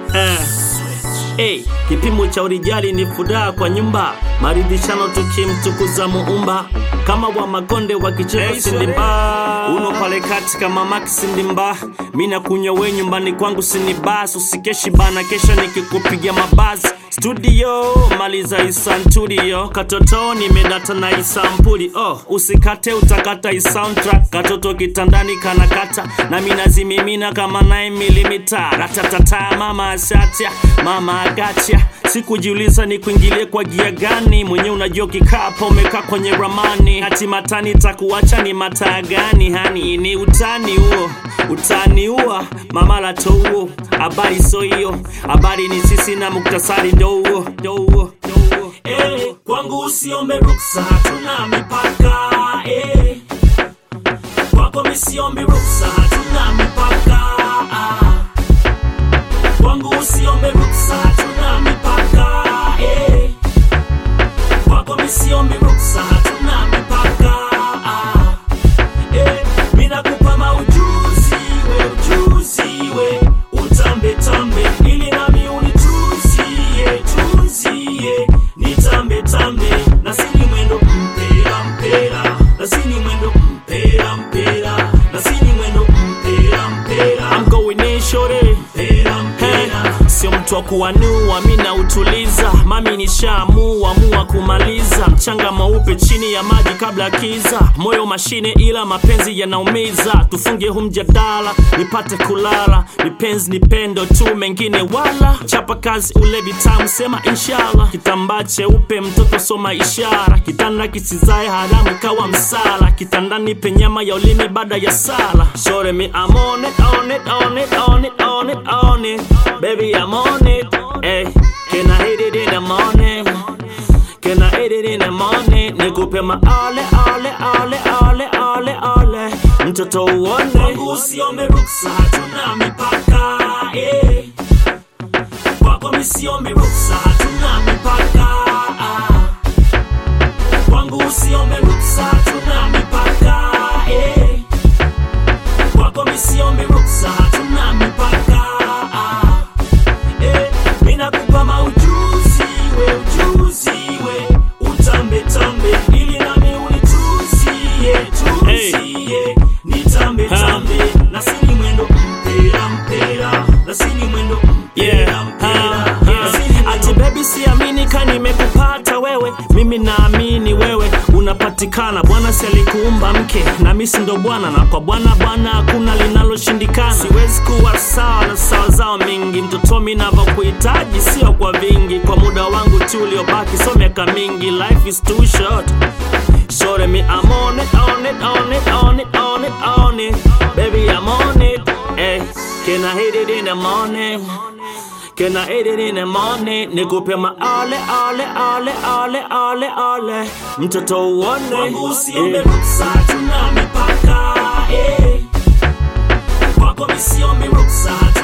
eh. Hey, kipimo cha urijali ni furaha kwa nyumba, maridhishano tukimtukuza muumba kama wa makonde wa kicheko Hey, sindimba uno pale kati kama maki sindimba mina kunywa we nyumbani kwangu sinibas usikeshi bana kesha nikikupiga mabazi studio maliza isantudio katoto nimedata na isampuli oh, usikate utakata isoundtrack katoto kitandani kanakata na minazimimina kama 9 milimita ratatata mama ashatia mama agacha sikujiuliza ni kuingilie kwa gia gani mwenye unajua kikapa umekaa kwenye ramani hati matani takuacha ni mataa gani hani ni utani huo utani huo mama lato huo habari so hiyo habari ni sisi na muktasari ndo huo ndo huo ndo huo eh, kwangu usiombe ruksa hatuna mipaka eh. kwako misiombi ruksa hatuna mipaka ah. kwangu usiombe ruksa hatuna mipaka eh. kwako misiombi ruksa hatuna mipaka ah. eh. minakupa maujuzi we ujuzi we utambe tambe ili nami unituzie tuzie nitambe tambe na sini mwendo mpera mpera na sini mwendo mpera mpera na sini mwendo mpera mpera I'm going in shorty mpera mpera sio mtu wa kuanua mi nautuliza mami nishaamua mua kumaliza mchanga mweupe chini ya maji kabla ya kiza moyo mashine ila mapenzi yanaumiza tufunge hu mjadala nipate kulala nipenzi ni pendo tu mengine wala chapa kazi ule vitamu sema inshallah kitambaa cheupe mtoto soma ishara kitanda kisizae haramu kawa msala kitandani penyama ya ulimi baada ya sala shore me I'm on it, on it, on it, on it, on it, on it baby I'm on it hey, can I hit it in the morning Can I hit it in the morning? Nikupe maale ale ale ale ale ale mtoto uone kwangu usiombe ruksa hatuna mipaka eh. kwako misiombe ruksa hatuna mipaka ah. kwangu usiombe ruksa hatuna mipaka eh. kwako misiombe ruksa hatuna mipaka ah. eh. minakupa maujuzi we ujuzi we utambe tambe ili nami unituzie tuzie nitambe tambe na sini mwendo mpera mpera na sini mwendo mpera mpera na sini mwendo- ati bebi siamini ka nimekupata wewe mimi naamini wewe unapatikana bwana si alikuumba mke na misi ndo bwana na kwa bwana bwana hakuna linaloshindikana siwezi kuwa sawa na sawa zao mingi mtoto mi navyokuhitaji sio kwa vingi kwa muda wangu tu uliobaki so miaka mingi life is too short Shorty me, I'm on it, on it, on it, on it, on it, on it. Baby, I'm on it. Hey, can I hit it in the morning? Can I hit it in the morning? Nikupe ma ale, ale, ale, ale, ale, ale. Mtoto uone. Kwangu usiombe Eh. ruksa, hatuna mipaka. Eh. Kwako misiombe ruksa,